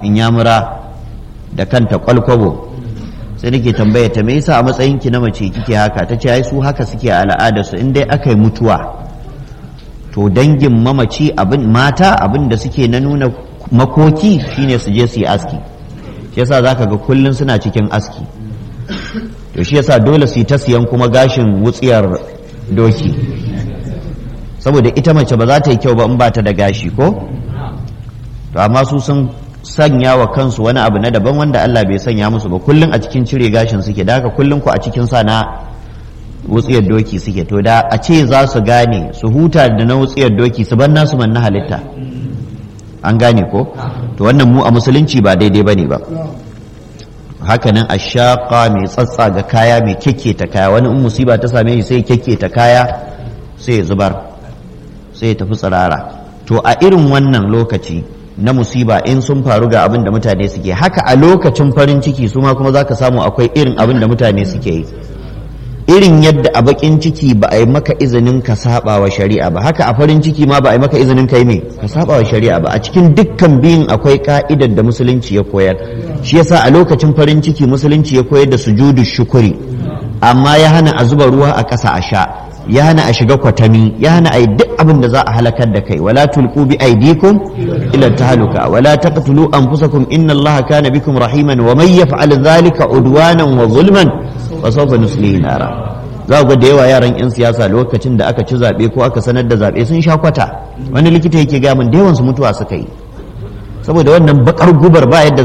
inyamura da kanta kwalkwabo sai nake tambaya ta me yasa a matsayin ki na mace kike haka ta ce ai su haka suke a al'adarsu in dai aka yi mutuwa to dangin mamaci abin mata abin da suke na nuna makoki shine su je su yi aski shi yasa zaka ga kullun suna cikin aski to shi yasa dole su yi ta siyan kuma gashin wutsiyar doki saboda ita mace ba za ta yi kyau ba in ba ta da gashi ko to amma su sun sanya wa kansu wani abu na daban wanda Allah bai sanya musu ba kullun a cikin cire gashin suke da haka kullun ku a cikin sa na wutsiyar doki suke to da a ce za su gane su huta da na wutsiyar doki su bar nasu man na halitta an gane ko to wannan mu a musulunci ba daidai bane ba hakanan ashaka mai tsatsa ga kaya mai ta kaya wani in musiba ta same shi sai ta kaya sai ya zubar sai ya tafi tsirara to a irin wannan lokaci na musiba in sun faru ga abin da mutane suke haka a lokacin farin ciki su ma kuma za ka samu akwai irin abin da mutane suke yi irin yadda a bakin ciki ba a yi maka izinin ka saba wa shari'a ba haka a farin ciki ma ba a yi maka izinin kai me ka saba wa shari'a ba a cikin dukkan biyun akwai ka'idar da musulunci ya koyar shi yasa a lokacin farin ciki musulunci ya koyar da sujudu shukuri amma ya hana a zuba ruwa a ƙasa a sha ya hana a shiga kwatami ya hana a yi duk abin da za a halakar da kai wala tulqu bi aydikum ila tahluka wala taqtulu anfusakum inna allaha kana bikum rahiman wa man yaf'al dhalika udwanan wa zulman fa sawfa nuslihi nara za ga da yawa yaran yan siyasa lokacin da aka ci zabe ko aka sanar da zabe sun sha kwata wani likita yake ga min da yawan su mutuwa suka yi saboda wannan bakar gubar ba yadda